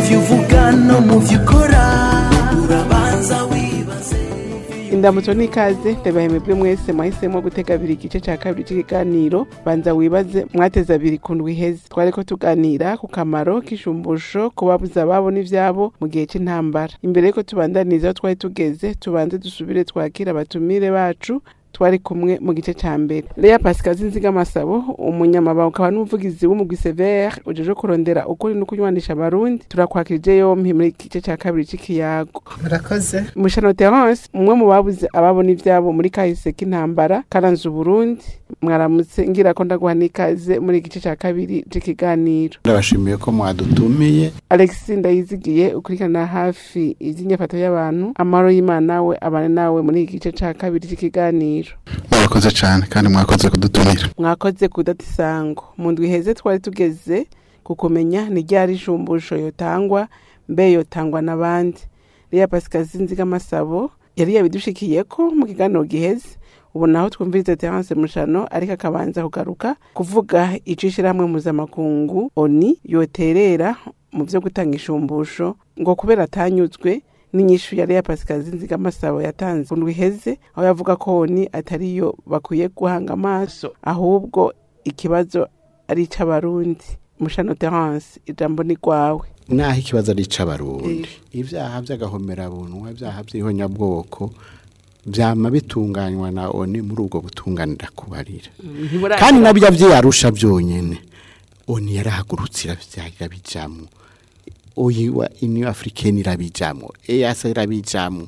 byo uvuga no mu byo ukora urabanza wibaze indamutso n'ikaze ndabahemebwe mwese mwahisemo gutega abiri igice cya kabiri cy'ikiganiro banza wibaze mwateze abiri ku ndwi iheze twari ko tuganira ku kamaro k'ishumbusho ku babuze ababo n'ibyabo mu gihe cy'intambara imbere y'uko tubandaniza aho twari tugeze tubanze dusubire twakira abatumire bacu twari kumwe mu gice cya mbere Lea Pascal Zinzigamasabo umunyamabanga ukaba n'umuvugizi w'umugwi Severe ujeje kurondera ukuri no kunywanisha abarundi turakwakirije yompi muri iki gice cya kabiri cy'ikiyago murakoze Mushano Terence umwe mu babuze ababo n'ivyabo muri kahise k'intambara karanze Uburundi mwaramutse ngira ko ndaguha n'ikaze muri igice cya kabiri cy'ikiganiro ndabashimiye ko mwadutumiye Alexis Ndayizigiye ukurikirana hafi iby'inyafato y'abantu amahoro y'Imana nawe abane nawe muri iki gice cya kabiri cy'ikiganiro murakoze cyane kandi mwakoze kudutumira mwakoze kudata isango mu ndwi iheze twari tugeze ku kumenya ni ryari ishumbusho yotangwa mbe yotangwa n'abandi Lea Pascal Zinzigamasabo yari yabidushikiye ko mu kiganiro giheze ubu naho twumviriza Terence Mushano ariko akabanza kugaruka kuvuga ico ishirahamwe mpuzamakungu ONI yoterera mu vyo gutanga ishumbusho ngo kubera atanyuzwe n'inyishu ya Lea Pascal Zinzigamasabo yatanze ku ndwi iheze aho yavuga ko ONI atariyo bakwiye guhanga amaso ahubwo ikibazo ari ic'abarundi Mushano Terence ijambo ni rwawe naho ikibazo ari ic'abarundi ibyaha by'agahomerabunwa ibyaha by'ihonyabwoko byama bitunganywa na oni muri ubwo butunganira kubarira kandi nabyo byiyarusha byonyine oni yarahagurutse irabyarira bijamo oyiwa iniyo africaine irabijamo eyasa irabijamo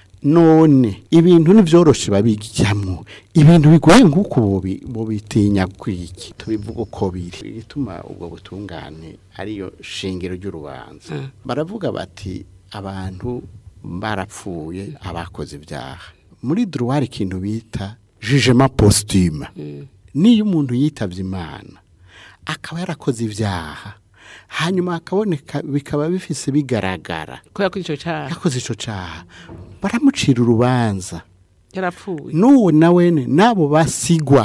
none ibintu nivyoroshe babijyamo ibintu bigoye nk'uko bobi- bobitinya kwiki tubivuga uko biri igituma ubwo butungane ariyo shingiro ry'urubanza baravuga bati abantu barapfuye abakoze ibyaha muri droit ikintu bita jugement posthume niyo umuntu yitavye imana akaba yarakoze ibyaha hanyuma akaboneka bikaba bifise bigaragara ko yakoze ico caha yakoze ico caha baramucira urubanza yarapfuye n'uwo nawene n'abo basigwa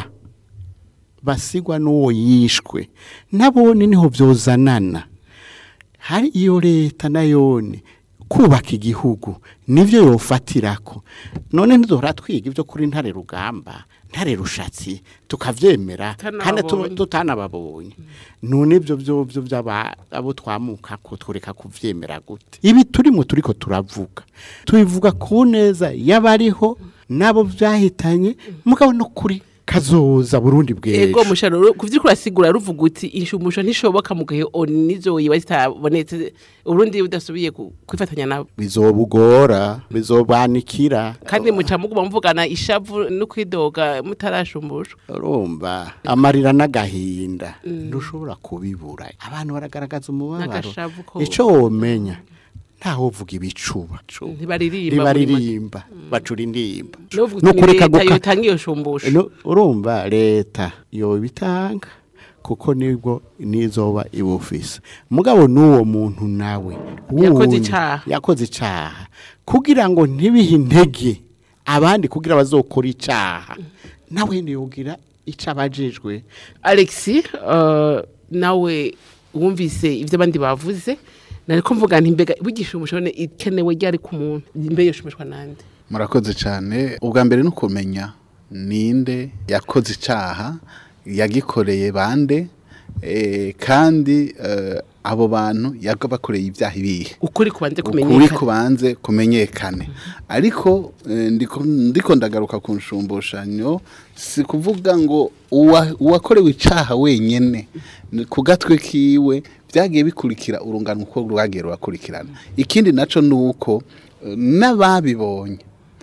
basigwa n'uwo yishwe nabone niho vyozanana hari iyo leta nayone kubaka igihugu nivyo yofatirako none ntiduhora twiga ivyo kuri ntare rugamba ntare rushatsi tukavyemera kandi tu- Tutanababonye. tutanababonye none ivyo vyovyo vy'aba abo twamuka ko tureka kuvyemera gute ibi turimo turiko turavuga tubivuga ku neza y'abariho nabo vyahitanye mugabo no kuri kazoza burundi ego bw'ejo mushano kuvyo kurasigura ruvuga uti inshumusho ntishoboka mu gihe oni nizo yiba zitabonetse urundi budasubiye ku- kwifatanya nabo bizobugora bizobanikira kandi muca muguma muvugana ishavu no kwidoga mutarashumbushwa urumva amarira n'agahinda ntushobora kubibura abantu baragaragaza umubabaro N'agashavu ko- icyo womenya ntaho uvuga ibicuba ntibaririmba ntibaririmba bacura indimba n'uvuga no uti kureka leta guka- yotanga iyo shumbusho No, urumva leta yobitanga kuko nibwo nizoba ibufise mugabo n'uwo muntu nawe Yakoze wundi, icaha. yakoze icaha kugira ngo ntibihe intege abandi kugira bazokora icaha nawe ntiyogira ico abajejwe alexi uh, nawe wumvise ivyo abandi bavuze nariko mvuga nti mbega bugishumusho none ikenewe ryari ku muntu mbe yoshumushwa nande murakoze cyane ubwa mbere ni ukumenya ninde yakoze icyaha yagikoreye bande eh, kandi eh, abo bantu yaga bakoreye ibyaha ibihe ukuri kubanze ukuri kumenyekana kubanze kumenyekane ariko eh, ndiko ndiko ndagaruka ku nshumbushanyo si kuvuga ngo uwa- uwakorewe icaha wenyene ni ku gatwe kiwe byagiye bikurikira urungano uko rwagiye rurakurikirana ikindi naco ni uko eh, n'ababibonye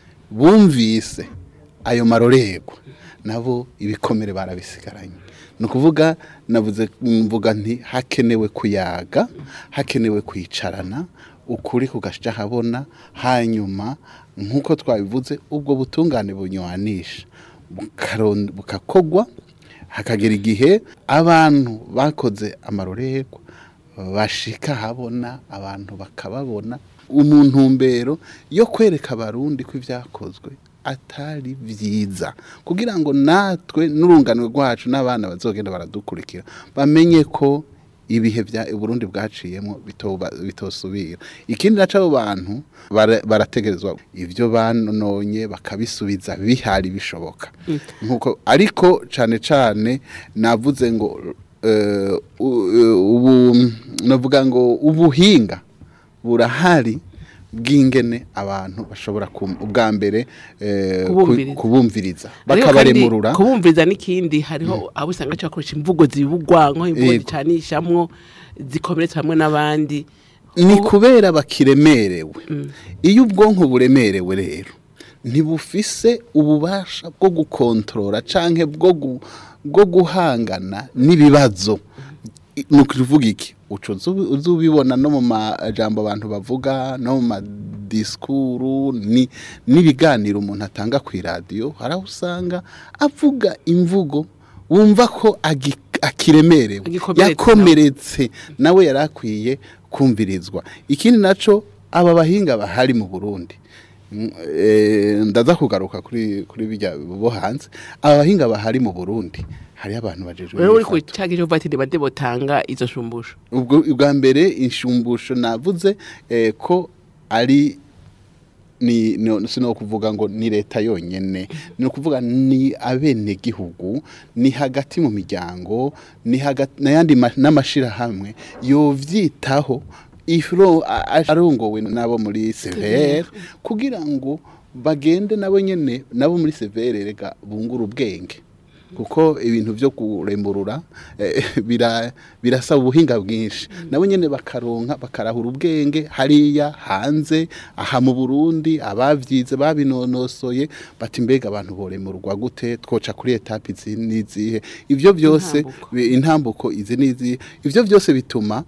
bumvise ayo marorerwa nabo ibikomere barabisigaranye ni ukuvuga navuze mvuga nti hakenewe kuyaga hakenewe kwicarana ukuri kugasha habona hanyuma nk'uko twabivuze ubwo butungane bunywanisha bukaron- bukakogwa hakagera igihe abantu bakoze amarorerwa bashika habona abantu bakababona umuntumbero yo kwereka abarundi ko ibyakozwe atari byiza kugira ngo natwe n'urungano rwacu n'abana bazogenda baradukurikira bamenye ko ibihe bya Burundi bwaciyemo bitoba bitosubira ikindi naco abo bantu bara- barategerezwa ivyo banonye bakabisubiza bihari bishoboka nkuko ariko cane cane navuze ngo eh, u- u- ubu navuga ngo ubuhinga burahari bw'ingene abantu bashobora kum- ubwa mbere eh, ku- Kubumviriza. kubumviriza Ariko bakabaremurura kandi kubumviriza n'ikindi hariho abo usanga cyakoresha imvugo zibugwanko imvugo Yego. zicanishamwo zikomeretsa hamwe n'abandi ni kubera bakiremerewe iyo ubwonko buremerewe rero ntibufise ububasha bwo gukontorora canke bwo gu- bwo guhangana n'ibibazo I- ni ukuvuga iki uca uzu- uzubibona no mu majambo abantu bavuga no mu madisikuru ni n'ibiganiro umuntu atanga ku iradiyo hari aho usanga avuga imvugo wumva ko agi- akiremerewe Agikomeretsa. yakomeretse nawe yari akwiye kumvirizwa ikindi naco aba bahinga bahari mu burundi Mm, eh, ndaza kugaruka kuri kuri bijya bo hanze aba bahinga bahari mu burundi hariyo abantu bajejwe rero uri ku imyifato. cyaga cyo vatiri bade botanga izo shumbusho ubwo ubwa mbere inshumbusho navuze eh, ko ari ni no, sino kuvuga ngo ni leta yonyene ni ukuvuga ni abene gihugu ni hagati mu miryango ni hagati n'ayandi ma- n'amashirahamwe yovyitaho ifro a- a- arongowe nabo muri severe kugira ngo bagende nabo nyene nabo muri severe rega bungura ubwenge kuko ibintu byo kuremburura eh, bira- birasaba ubuhinga bwinshi nabo nyene bakaronka bakarahura ubwenge hariya hanze aha mu Burundi abavyize babinonosoye bati mbega abantu boremurwa gute twoca kuri etape izi n'izihe ivyo byose Intambuko. bi- intambuko izi n'izihe ivyo byose bituma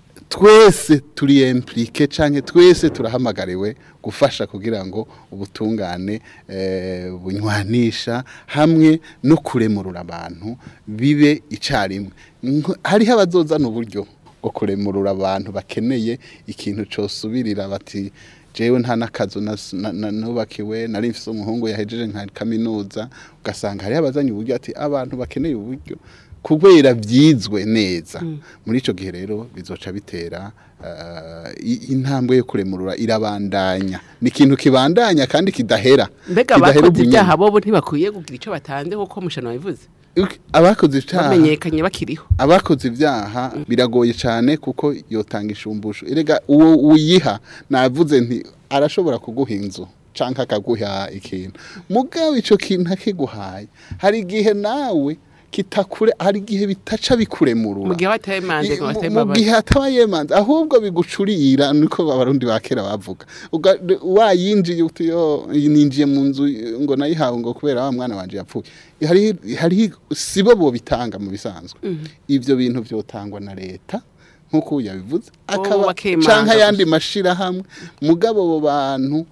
twese turi implike canke twese turahamagariwe gufasha kugira ngo ubutungane eh, bunywanisha hamwe no kuremurura abantu bibe icarimwe Nko- hariho abazozana uburyo bwo kuremurura abantu bakeneye ikintu cosubirira bati jewe nta n'akazu nas- na- na- nubakiwe nari mfise umuhungu yahejeje nka kaminuza ugasanga hariho abazanye uburyo ati abantu bakeneye uburyo kubera byizwe neza muri ico gihe rero bizoca bitera eh, i- intambwe yo kuremurura irabandanya ni ikintu kibandanya kandi kidahera mbega Kidahera abakoze ubunyene. ibyaha bobo ntibakwiye kugira icyo batanze kuko mushano wabivuze Uki- abakoze icaha bamenyekanye bakiriho abakoze ibyaha biragoye cyane kuko yotanga ishumbusho erega uwo uyiha navuze nti arashobora kuguha inzu canke akaguha ikintu mugabo ico kintu akiguhaye hari igihe nawe kitakure hari igihe bitaca bikuremurura mu gihe wataye manze ngo mu wataye mu imbabazi gihe ataba yemanze ahubwo bigucurira niko abarundi ba kera bavuga Uga- wayinjiye uti yo ninjiye mu nzu ngo nayihawe ngo kubera wa mwana wanje yapfuye hari hari sibo bo bitanga mu bisanzwe ivyo bintu vyotangwa na leta nkuko yabivuze akaba bakemanga canke ayandi gusa. mashirahamwe mugabo abo bantu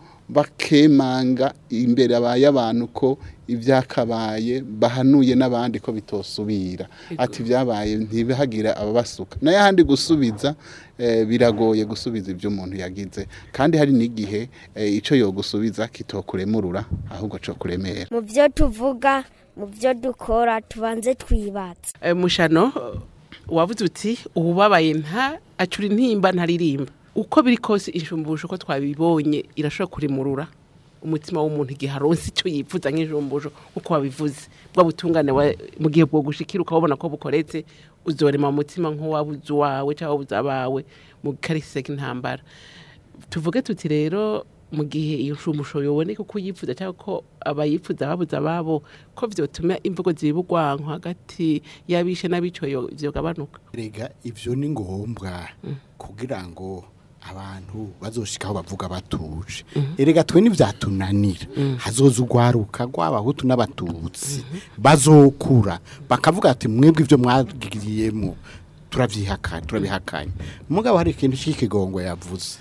bakemanga imbere abaye abantu ko ivyakabaye bahanuye n'abandi ko bitosubira ati vyabaye ntibihagira ababasuka naye handi gusubiza eh, biragoye gusubiza ibyo umuntu yagize kandi hari n'igihe eh, ico yogusubiza kitokuremurura ahubwo co kuremera mu byo tuvuga mu byo dukora tubanze twibatse Eh, mushano eh, wavuze uti ubabaye nta acura intimba ntaririmba uko biri kose inshumbusho uko twabibonye irashobora kuremurura umutima w'umuntu igihe aronse icyo yifuza nk'injumbusho uko wabivuze bwa butungane wa- mu gihe bwo gushikira ukabona ko bukoretse uzorema mu mutima nk'uwabuze uwawe cyangwa wabuze abawe mu karise k'intambara tuvuge tuti rero mu gihe iyo nshumusho yoboneka uko uyifuza cyangwa ko abayifuza babuze ababo ko vyotuma imvugo zibugwanko hagati y'abishe n'abicoyo vyogabanuka rega ivyo ni ngombwa kugira ngo abantu bazoshikaho bavuga batuje erega twe nivyatunanira hazoza urwaruka rw'abahutu n'abatutsi bazokura bakavuga ati mwebwe ivyo mwagiriyemo turavyihakanye turabihakanye mugabo hari ikintu c'ikigongo yavuze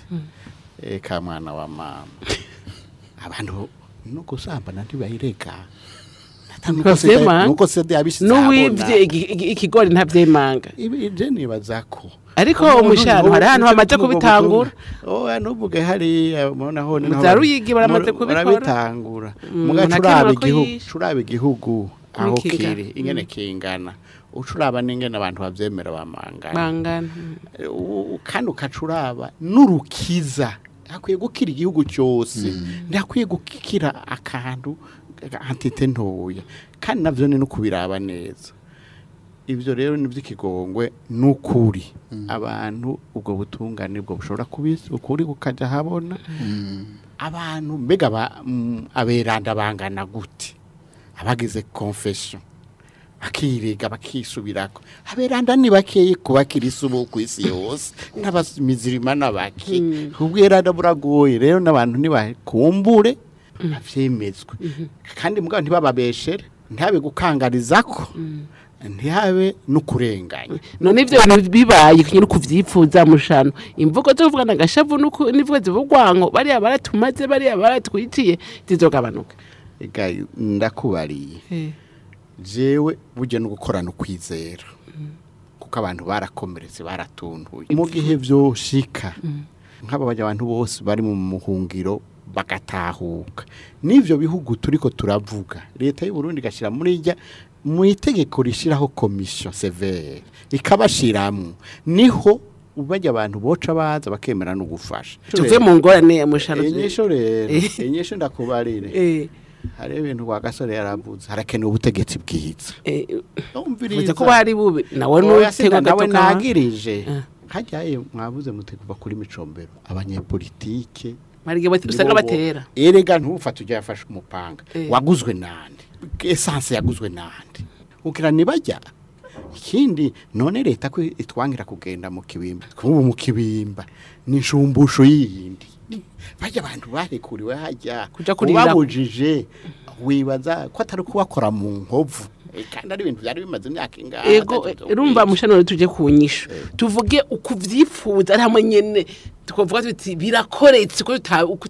eka mwana wa mama abantu no gusambana ntibayireka Ntibavyemanga. nuko sede yabishize n'uwivye igi- igi- ikigori ntavyemanga ibije nibaza ko ariko umushano hari ahantu bamaze kubitangura oya ntuvuge hariya mubona ho Mu za Ruyigi baramaze kubikora. barabitangura Mm, muga umuntu curaba akemera ko igihugu yishe. curaba igihugu aho kingana. kiri ingene kingana ucuraba n'ingene abantu bavyemera bamangana bangana U- u- kandi ukacuraba n'urukiza hakwiye gukira igihugu cyose ndakwiye gukira akantu antite ntoya kandi navyo ni no kubiraba neza ivyo rero ni vy'ikigongwe n'ukuri abantu ubwo butungane bwo bushobora kubisa ukuri kukaja habona abantu mbega ba- mm, aberanda bangana gute abagize confession akiriga bakisubirako aberanda ni bakeye kubakirisa ubu ku isi yose n'abamizirima n'abaki ubweranda buragoye rero n'abantu nibakumbure bavyemezwe kandi mugabo ntibababeshere ntihabe gukangarizako ntihabe n'ukurenganya none ivyo bintu bibaye kinyi kuvyifuza mushano imvugo zo kuvugana agashavu nuko nivugo zivugwanko bariya baratumaze bariya baratwitiye zizogabanuka ega ndakubariye jewe burya no gukorana ukwizera kuko abantu barakomeretse baratuntuye mu gihe vyoshika nk'aba bajya abantu bose bari mu muhungiro bagatahuka n'ivyo bihugu turiko turavuga leta y'u Burundi igashira muri rya mu itegeko rishiraho komisiyo severe ikabashiramwo niho bajya abantu boca baza bakemera no gufasha tuve mu ngorane mushano inyisho rero Eh. inyisho ndakubarire eh hari ibintu kwa gasore yaravuze harakenewe ubutegetsi bwiza eh umviriza vuze ko bari bubi nawe Oya, sida n'utego nawe gato ka nagirije Eh. hajyaye mwabuze mute kuva kuri micombero abanyepolitike marige bati usanga nibo bo- batera erega ntufate ujya yafashe umupanga Eh. waguzwe nande esanse yaguzwe nande ukira nibajya ikindi none leta ko itwangira kugenda mu kibimba kubu mu kibimba ni inshumbusho yindi bajya abantu barekuriwe hajya Kuja kurira- ubabujije wibaza ko atari kubakora mu nkovu Eh, kandi ari ibintu byari bimaze imyaka ingahe ego atatu urumva mushano tuje kunyisha tuvuge ukuvyifuza ari hamwe nyene tukavuga tuti birakoretse ko tuta- uko